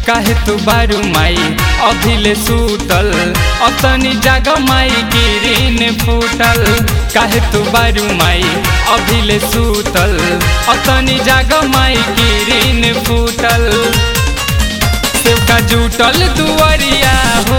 काहे तू बारू माई अभिले सूतल अतनी जाग माई गिरीन फूटल काहे तू बारू माई अभिले सूतल अतनी जाग माई गिरीन फूटल सेवका जुटल दुआरिया हो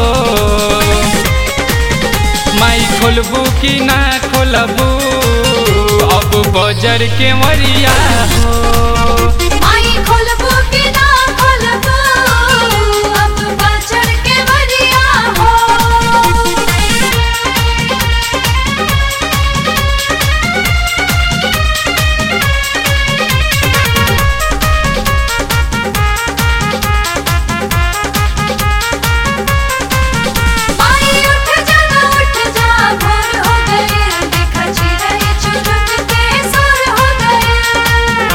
माई खोलबू कि ना खोलबू अब बजर के मरिया हो माई खोलबो कि ना खोलबो अब बजर के बरिया हो माई उठ जा ना उठ जा भोर हो गए देखा चिड़ै चुरुक के सुर हो गए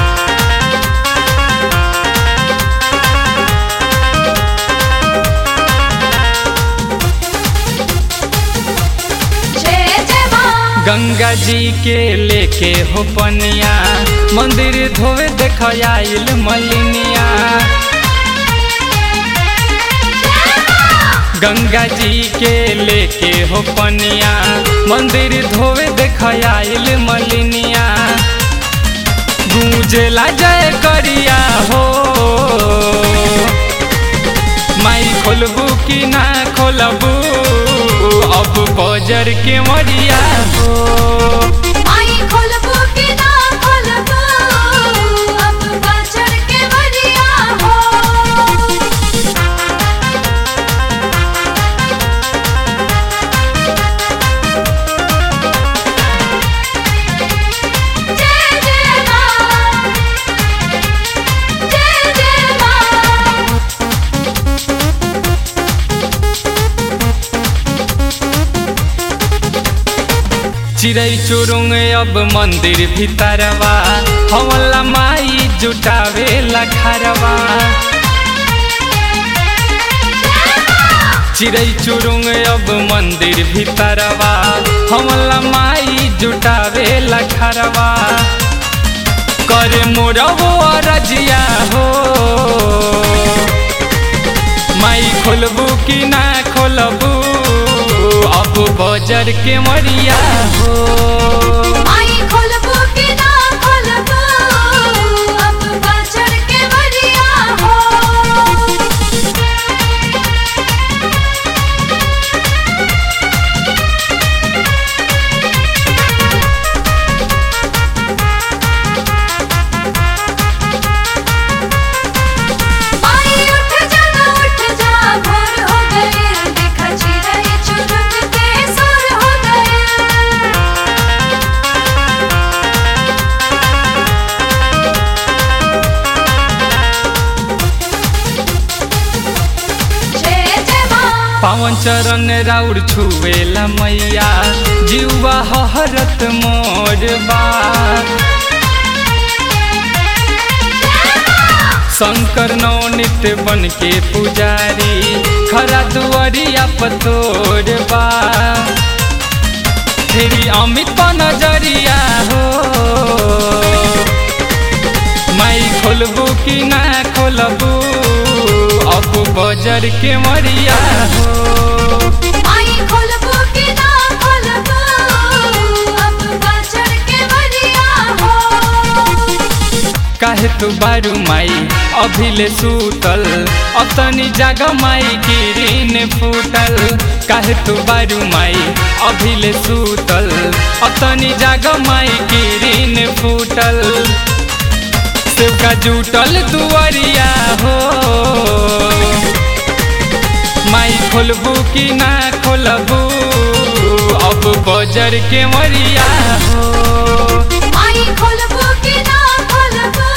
जय जय माँ गंगा जी के लेके हो पनिया मंदिर धोवे देख आइल मलिनिया गंगा जी के लेके हो पनिया मंदिर धोवे देख आइल मलिनिया गूंजला जय करिया हो माई खोलबू कि ना खोलबू अब बजर के मरिया हो माई खोलबो कि ना खोलबो अब बजर के बरिया हो जय जय माँ जय जय माँ चिड़ै चुरुंग अब मंदिर भीतरवा हमला माई जुटावे लखरवा चिड़ै चुरुंग अब मंदिर भीतरवा हमला माई जुटावे लखरवा करे मोरबो रजिया हो माई खोलबू कि ना खोलबू अब बजर के मरिया हो माई खोलबो कि ना खोलबो अब बजर के बरिया हो माई उठ जा ना उठ जा भोर हो गए देखा चिड़ै चुरुक के सुर हो गए जय जय माँ पावन चरण राउर छुएला मैया जीवा हरत मोर बा शंकर नवनित बन के पुजारी खरा दुआरिया पतोर बा फेरी अमित पा नजरिया हो माई खोलबू कि ना खोलबू अब बजर के मरिया हो माई खोलबो कि ना खोलबो अब बजर के बरिया हो काहे तू बारू माई अभिले सूतल अतनी जाग माई गिरीन फूटल काहे तू बारू माई अभिले सूतल अतनी जाग माई गिरीन फूटल सेवका जुटल दुआरिया हो माई खोलबू कि ना खोलबू अब बजर के मरिया हो माई खोलबो कि ना खोलबो